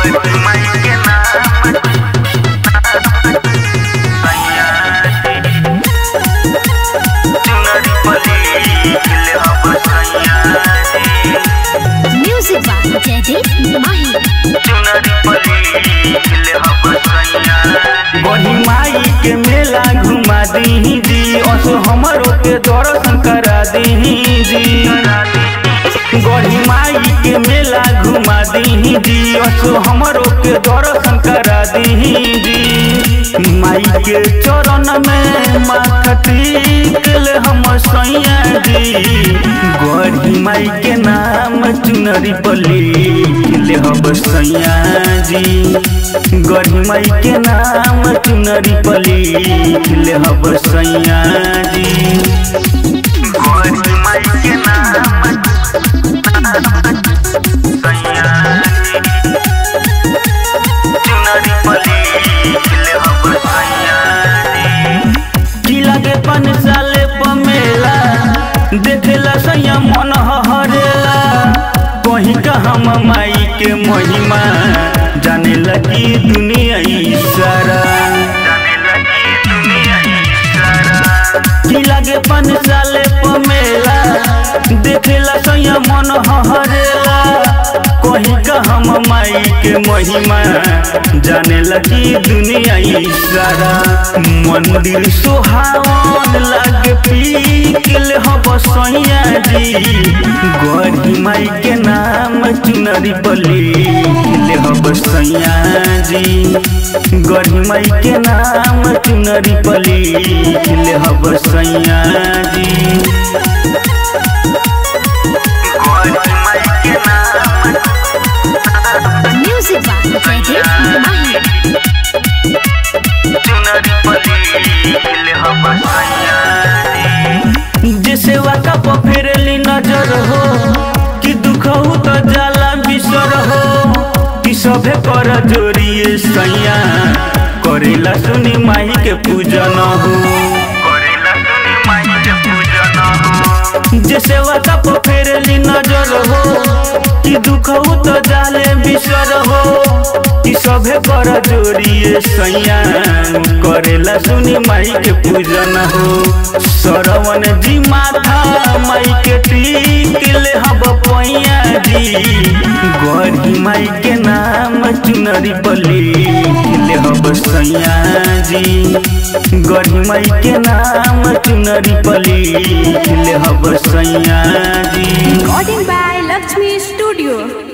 गौरी माई के नाम सैया चुनरी पली ले हम सैया Music by Jaideep Mahi. चुनरी पली ले हम सैया गढ़ी माई के मेला घुमा दी जी असो हमरो के दर्शन करा दी जी गढ़ी माई के मेला घुमा दी जी असो हमरो के दर्शन करा दी जी माई के चरण में माथा टेक ले हम सैया जी गढ़ी माई के नाम चुनरी पली ले हम सैया जी गढ़ी माई के नाम चुनरी पली ले हम सैया जी गौरी माई के नाम सैया चुनरी पली ले हम सैया की लगे पन साले पमेला देखेला सैया मन हरेला कहीं का हम माई के महिमा जाने लगी दुनिया ई सारा जाने लगी दुनिया ई सारा की लगे पन साले पमेला देखेला सैया मन हरेला कहीं का हम माई के महिमा जाने लगी दुनिया ई सारा मंदिर सुहावन लागे पीकल हब सैया जी गढ़ी माई के नाम चुनरी पली ले हब सैया जी गढ़ी माई के नाम चुनरी पली ले हब सैया जी गौरी माई के नाम Music by Jaideep Mahi. चुनरी पली ले हम सैया जे सेवा का पफेरली नजर हो कि दुख हो तो जाला बिसर हो कि सभे कर जोरिए सैया करेला सुनी माई के पूजन हो करेला सुनी माई के पूजन हो जे सेवा का पफेरली नजर हो कि दुख हो तो जाले बिसर हो कि सभे कर जोरिए सैया करेला सुनी माई के पूजन हो सरवन जी माथा माई के टीक ले हब पैया जी गढ़ी माई के नाम चुनरी पली ले हब सैया जी गढ़ी माई के नाम चुनरी पली ले हब सैया जी Recording by Lakshmi Studio.